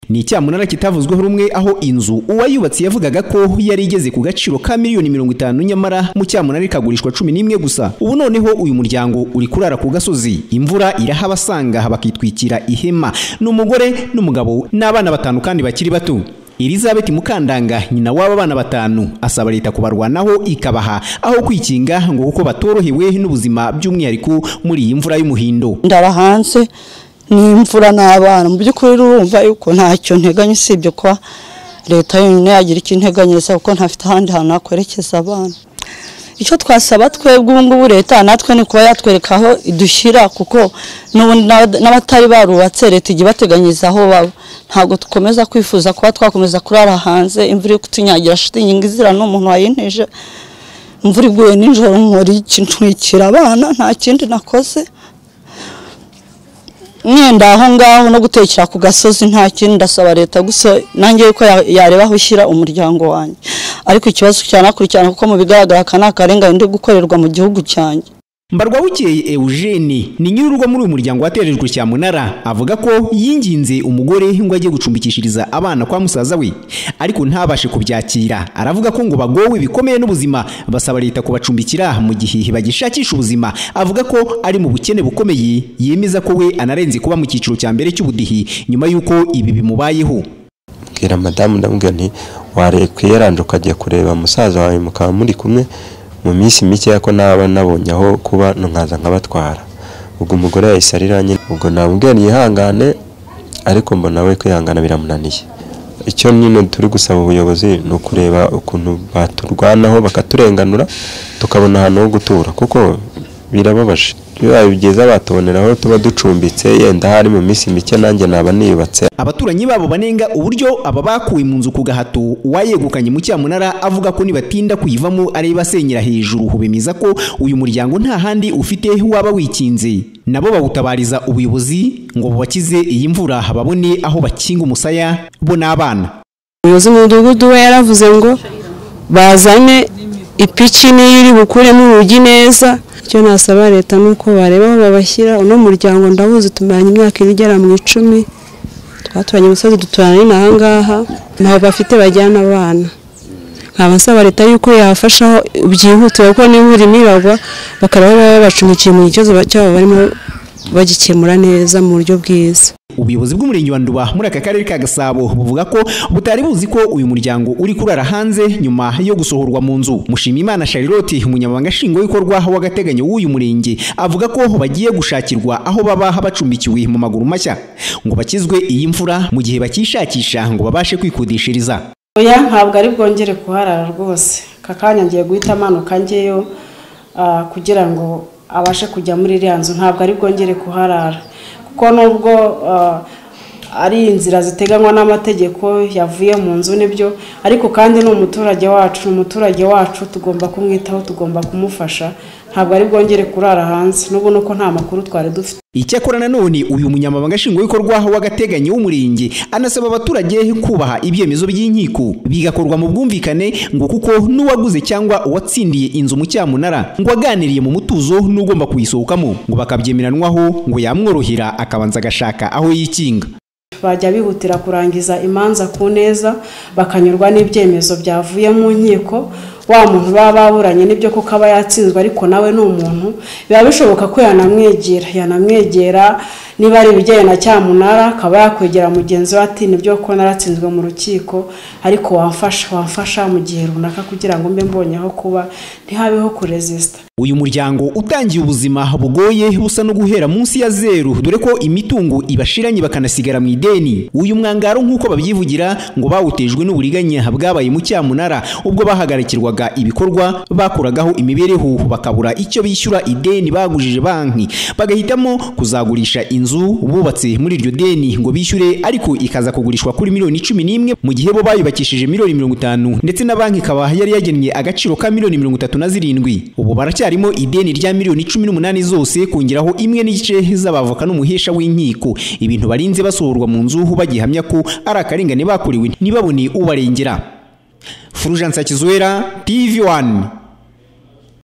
ni icyamunara kitavuzweho rumwe aho inzu uwayubatse yavugaga ko yari igeze ku gaciro ka miliyoni mirongo itanu nyamara mu cyamunara ikagurishwa cumi n'imwe gusa ubu noneho uyu muryango uri kurara ku gasozi imvura irahabasanga bakitwikira ihema ni umugore n'umugabo n'abana batanu kandi bakiri bato Elizabeth Mukandanga nyina w'aba bana batanu asaba leta kubarwanaho ikabaha aho kwikinga ngo kuko batorohewe n'ubuzima by'umwihariko muri iyi mvura y'umuhindo ndaba hanze n'imvura n'abana mu by'ukuri urumva yuko ntacyo nteganya usibye kuba leta yonyine yagira icyo integanyiriza kuko ntafite ahandi hantu hakwerekeza abana icyo twasaba twebwe ubu ngubu leta natwe ni kuba yatwereka aho idushyira kuko n'ubundi n'abatari barubatse leta igiye ibateganyiriza aho baba ntabwo dukomeza kwifuza kuba twakomeza kurara hanze imvura iri kutunyagira shitingi izira n'umuntu wayinteje imvura iguye nijoro nkora iki ntwikira abana nta kindi nakoze mwenda aho ngaho no gutekera ku gasozi nta kindi ndasaba leta gusa nange yuko yareba aho ushyira umuryango wanjye ariko ikibazo cyanakurikirana kuko mu bigaragara aka ni akarengane ndi gukorerwa mu gihugu cyanjye Mbarwabukeye Eugene ni nyir'urugo muri uyu muryango waterejwe cyamunara avuga ko yinginze umugore ngo ajye gucumbikishiriza abana kwa musaza we ariko ntabashe kubyakira aravuga ko ngo bagowe bikomeye n'ubuzima basaba leta kubacumbikira mu gihe bagishakisha ubuzima avuga ko ari mu bukene bukomeye yemeza ko we anarenze kuba mu cyiciro cya mbere cy'ubudihi nyuma y'uko ibi bimubayeho bwira madamu ndamubwira nti warekwiye yaranje ukajya kureba musaza wawe mukaba muri kumwe mu minsi mike ko naba nabonye aho kuba nkaza nkabatwara ubwo umugore yahise arira nyine ubwo nabubwira yihangane ariko mbona we kwihangana biramunaniye icyo nyine turi gusaba ubuyobozi ni ukureba ukuntu baturwanaho bakaturenganura tukabona ahantu ho gutura kuko birababaje bibaye byiza batuboneraho tuba ducumbitse yenda hari mu minsi mike nanjye naba niyubatse abaturanyi babo banenga uburyo aba bakuwe mu nzu ku gahato uwayegukanye mu cyamunara avuga ko nibatinda kuyivamo ari basenyera hejuru bemeza ko uyu muryango nta handi ufite waba wikinze nabo bawutabariza ubuyobozi ngo bubakize iyi mvura babone aho bakinga umusaya bo n'abana umuyobozi w'umudugudu we yaravuze ngo bazane ipiki niyo iri bukuremo urugi neza icyo nasaba leta ni uko bareba aho babashyira uno muryango ndawuzi tumaranye imyaka ine igera mu icumi twaturanye umusozi duturanye n'aha ngaha ntaho bafite bajyana abana nkaba nsaba leta yuko yafashaho byihutira kuko n'imvura imiragwa bakaraba baba babacumbikiye mu kibazo cyabo barimo bagikemura neza mu buryo bwiza ubuyobozi bw'umurenge wa nduba muri aka karere ka gasabo buvuga ko butari buzi ko uyu muryango uri kurara hanze nyuma yo gusohorwa mu nzu mushimimana charlotte umunyamabanga nshingwabikorwa w'agateganyo w'uyu murenge avuga ko bagiye gushakirwa aho baba bacumbikiwe mu maguru mashya ngo bakizwe iyi mvura mu gihe bakishakisha ngo babashe kwikodeshereza oya ntabwo ari bwongere kuharara rwose aka kanya ngiye guhita amanuka ngeyo kugira ngo abashe kujya muri iriya nzu ntabwo ari bwongere kuharara kuko nubwo ari inzira ziteganywa n'amategeko yavuye mu nzu nibyo ariko kandi ni umuturage wacu ni umuturage wacu tugomba kumwitaho tugomba kumufasha ntabwo ari bwongere kurara hanze n'ubu nuko nta makuru twari dufite icyakora nanone uyu munyamabanga nshingwabikorwa w'agateganyo w'umurenge anasaba abaturage kubaha ibyemezo by'inkiko bigakorwa mu bwumvikane ngo kuko n'uwaguze cyangwa uwatsindiye inzu mu cyamunara ngo aganiriye mu mutuzo n'ugomba kuyisohokamo ngo bakabyemeranwaho ngo yamworohera akabanza agashaka aho yikinga bajya bihutira kurangiza imanza ku neza bakanyurwa n'ibyemezo byavuye mu nkiko wa muntu baba baburanye n'ibyo kuko aba yatsinzwe ariko nawe ni umuntu biba bishoboka ko yanamwegera yanamwegera niba ari ibijyanye na cyamunara akaba yakwegera mugenzi we ati nibyo ko naratsinzwe mu rukiko ariko wamfasha wamfasha mu gihe runaka kugira ngo mbe mbonyeho kuba ntihabeho kurezisita uyu muryango utangiye ubuzima bugoye busa no guhera munsi ya zeru dore ko imitungo ibashiranye bakanasigara mu ideni uyu mwangaro nk'uko babyivugira ngo bawutejwe n'uburiganya bwabaye mu cyamunara ubwo bahagarikirwaga ibikorwa bakuragaho imibereho bakabura icyo bishyura ideni bagujije banki bagahitamo kuzagurisha inzu bubatse muri iryo deni ngo bishyure ariko ikaza kugurishwa kuri miliyoni cumi n'imwe mu gihe bo bayubakishije miliyoni mirongo itanu ndetse na banki ikaba yari yagennye agaciro ka miliyoni mirongo itatu na zirindwi ubu baracya harimo ideni rya miliyoni cumi n'umunani zose kongeraho imwe n'igice z'abavoka n'umuhesha w'inkiko ibintu barinze basohorwa mu nzu bagihamya ko ari akarengane bakorewe ntibabone ubarengera furujansa kizuwera tv wani